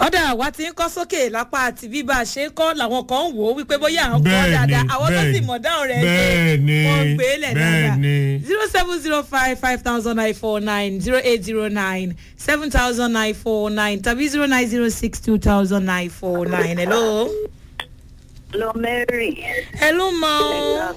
ọ̀dà wa ti ń kọ́ sókè lápá àti bí bá a ṣe ń kọ́ làwọn kan ń wò ó wípé bóyá àwọn kọ́ Bẹ́ẹ̀ni, dáadáa àwọn tó sì bẹ́ẹ̀ni, mọ̀ dáhùn rẹ̀ bẹ́ẹ̀ni, wọ́n gbé lẹ̀ dáadáa bẹ́ẹ̀ni. zero seven zero five five thousand nine four nine zero eight zero nine seven thousand nine four nine tàbí zero nine zero six two thousand nine four nine hello. Lọ Mary. hello ma o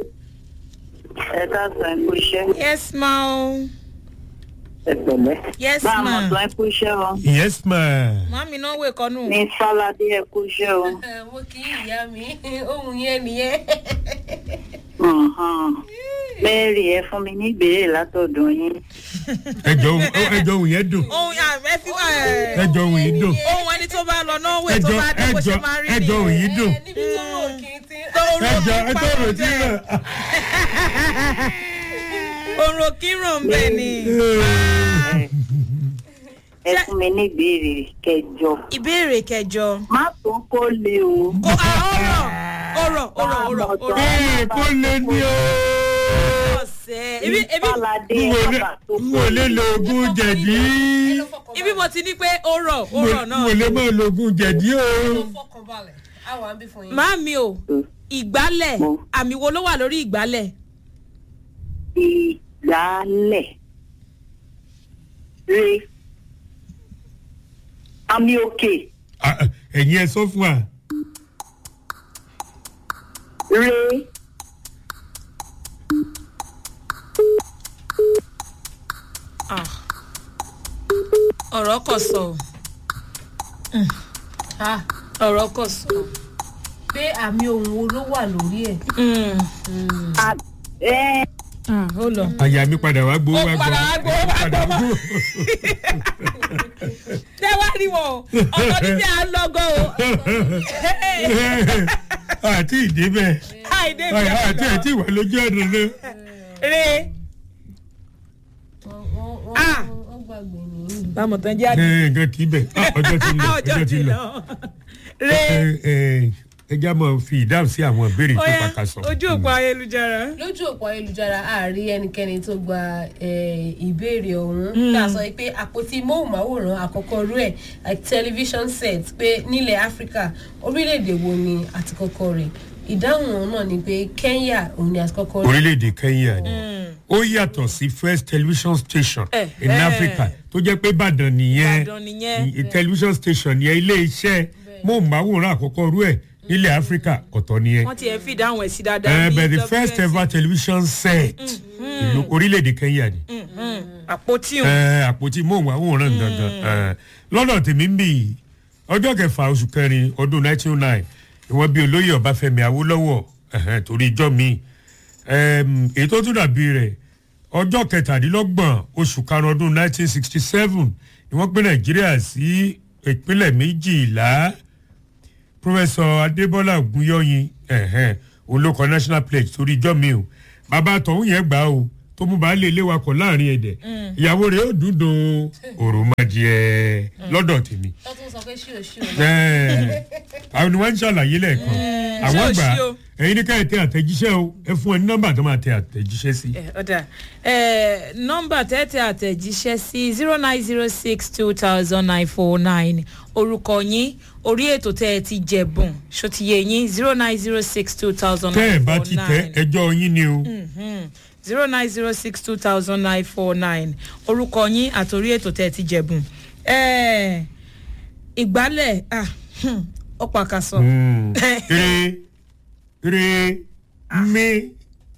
Ẹ káàsán ẹ̀kú iṣẹ́. yes ma o Ẹ pẹ̀lẹ́. yes Bá a ma mọ̀ tó ẹ̀kú iṣẹ́ o. yes ma. màmí náà wè kọ́nù. Ní Fáládé ẹ̀kú iṣẹ́ o. mo kì í ìyá mi ohun yẹn nìyẹn. Mhm. Mary ẹ fún mi ní ìbéèrè látọ̀dọ̀ yín. ẹjọ ohun ẹjọ ohun yẹn dùn ohun ẹ fi wá ẹ ẹjọ ohun yìí dùn ohun ẹni tó bá lọ náà wè tó ẹjọ bá dé bó ẹjọ ṣe máa rí ẹjọ ohun nìyẹn. yìí dùn níbi tó rò kì í ti. ẹjọ ẹjọ ohun tí rẹ. òrò kírun ń bẹ ni. Ẹ fún mi ní ìbéèrè kẹjọ. ìbéèrè kẹjọ. Má tó kó le o. kó a ọ̀rọ̀ ọ̀rọ̀ ọ̀rọ̀ ọ̀rọ̀ ọ̀rọ̀ ee kó lè ní o. ọ̀sẹ̀ ibi ibi Fáládé n wò lè bàbá tó n kó wò lè lo oògùn jẹ̀dí. ibi mo ti ní pé ọ̀rọ̀ ọ̀rọ̀ n náà. wò lè máa lo oògùn jẹ̀dí o. fọkànbalẹ̀ àwọn àbí fún yín. Máàmi o ìgbálẹ̀ Mo. àmì wo ló wà lórí ìgbálẹ̀? ìgbálẹ̀. Re. Àmì òkè. Ah, ah, ẹ̀yin ẹ sọ fún wa. Re. Ah. ọ̀rọ̀ kò sọ o. Ah, ọ̀rọ̀ kò sọ. pé àmì ohun wo ló wà lórí ẹ̀. À- Ẹ ó lọ. àyà mi padà wá gbowó Ó wá gbọ́. padà wá gbowó wá Padà gbọ́. gbowó. ṣé wàá rí wọn o ọ̀tọ̀ níbi à ń lọ́gọ́ o. àti ìdébẹ̀ àìdè bí àti ọ̀dọ̀ àti ìwà lójú ọ̀nà náà. re. wọ́n wọ́n wọ́n Ah. wọ́n gbàgbé nìyí. bámu tán jẹ́ àdé. ẹ nǹkan kì í bẹ̀ Ah, ọjọ́ ti lọ ọjọ́ ti lọ. re. Ẹ, ẹ, ẹ já mọ̀ fi ìdáhùn sí àwọn ìbéèrè tó Oya, pàkàṣọ. ojú òpó ayélujára. lójú òpó ayélujára àárí ẹnikẹ́ni tó gba eh, ìbéèrè ọ̀hún tá a sọ pé àpótí móhùnmáwòrán àkọ́kọ́ rú ẹ̀ like television set pé nílẹ̀ áfíríkà orílẹ̀-èdè wo ni àti kọ́kọ́ rẹ̀ ìdáhùn ọ̀hún náà ni pé kenya òun ni àti kọ́kọ́ rẹ̀ orílẹ̀-èdè kenya ni ó yàtọ̀ sí first television station Eh, in eh. africa tó jẹ́ pé ìbàdàn nìyẹn Ìbàdàn nìyẹn. I- television station yẹn ilé iṣẹ́ móhùnmáwòrán àkọ́kọ́ rú ẹ̀ nílẹ̀ africa ọ̀tọ̀ nìyẹn. wọ́n ti ẹ̀ fi dáhùn ẹ̀ sí dáadáa. Eh, bí but the WNC. first ever television set ìlú orílẹ̀-èdè kenya ni. Mhm. àpótí òun. Eh, àpótí móhùnmáwòrán gangan Eh, lọ́dọ̀ tèmi ń bì í ọjọ́ kẹfà oṣù kẹrin ọdún 1909 ìwọ́n bí olóyè ọbáfẹ́mi awólọ́wọ̀ ẹ̀hẹ́n, torí ijọ́ mi Em, èyí tó tún dàbí rẹ̀ ọjọ́ kẹtàdínlọ́gbọ̀n oṣù karùn-ún ọdún 1967 ni wọ́n pín nàìjíríà sí ìpínlẹ̀ méjìlá pọfẹsọ adébọlá ògúnyọyin ẹhẹn olóko national pledge torí ijọ́ mi o bàbá tọ̀hún yẹn gbà o tó mú baálé ilé wa kọ̀ láàrin ẹ̀dẹ̀ ìyàwó rẹ̀ ó dúndùn òròmọdìẹ lọ́dọ̀ tèmi tó tún sọ pé ṣíò ṣíò Ẹ̀, àwọn ni wọ́n ń ṣàlàyé lẹ́ẹ̀kan àwọn ṣé o gbà ṣí o? ẹ̀yin ní ká ẹ tẹ àtẹ̀jíṣẹ́ o ẹ fún ẹ ní nọ́mbà tó máa tẹ àtẹ̀jíṣẹ́ sí. ẹ ọ̀dà ẹ nọ́mbà tẹ́tẹ́ àtẹ̀jíṣẹ́ sí zero nine zero six two thousand nine four nine orúkọ yín orí ètò tẹ́ ẹ ti jẹ̀bùn ṣòtìyẹ yín zero nine zero six two thousand tẹ́ ẹ nine bá four ti tẹ nine ẹjọ́ yín ni o. zero nine zero six two thousand nine four nine orúkọ yín àtòrí ètò tẹ́ ẹ ti jẹ̀bùn ẹ ìgbálẹ̀ ah, hmm, ọ̀pọ̀ àkàsọ̀ Mm. re re mi.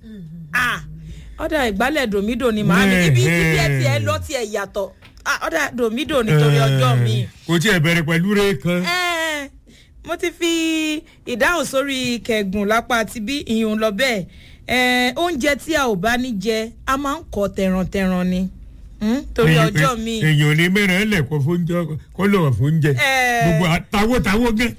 ah ọ̀dà ìgbálẹ̀ dòmídò ni màá mi ibi ibi ẹ tiẹ̀ lọ tiẹ̀ yàtọ̀ ah ọ̀dà dòmídò nítorí ọjọ́ mi. kò tí ẹ bẹ̀rẹ̀ pẹ̀lú re kan. Ẹ́ẹ̀, mo ti fi ìdáhùn sórí kẹgùn lápá ti bí ìyún lọ bẹ́ẹ̀ Ẹ́ẹ̀, oúnjẹ tí a ò bá ní jẹ a máa ń kọ tẹ̀ràn-tẹ̀ràn ni Hmm, torí Èyàn- ọjọ́ mi èèyàn ní mẹ́rin ẹ̀ lẹ̀kọ́ fóúnjẹ kọ́ lọ́wọ́ fóúnjẹ. Ẹ̀. gbogbo àtàwọ̀ tàwọ̀ gan.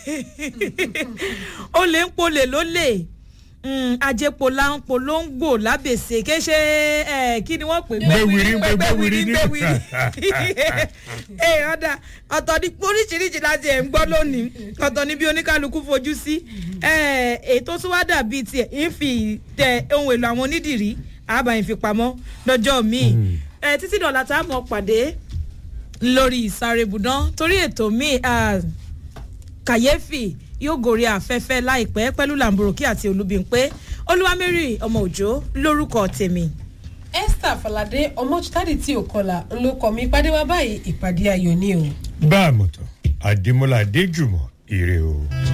ó lè ń polè ló lè ajẹpo láńpo ló ń gbò lábèsè ké ṣe ẹ kí ni wọ́n pè Gbéwìrì, gbéwìrì ní- gbéwìrì ẹ ọ̀dà ọ̀tọ̀ ní oríṣiríṣi láti ẹ̀ ń gbọ́ lónìí ọ̀tọ̀ ní bí oníkálukú fojú sí ẹ ètò tó wá dàbí tiẹ̀ ń fi tẹ ohun èlò àwọn onídìrí àbá ìfipamọ́ lọ́jọ́ míì ẹ títí dọ̀là tá a mọ̀ pàdé lórí ìsárébùdán torí ètò míì ah, kàyéfì yóò gòrí afẹ́fẹ́ láìpẹ́ pẹ̀lú làǹbùrọ̀kì àti olúbíńpé olúwamẹ́rì ọmọ òjò lórúkọ tèmi. esther falade ọmọchitadi tí ò kọlà ń ló kọ mi ìpàdé wa báyìí ìpàdé ayọ̀ ni o. bá a mọ̀ tán àdèmọ́lá adéjùmọ̀ ire o.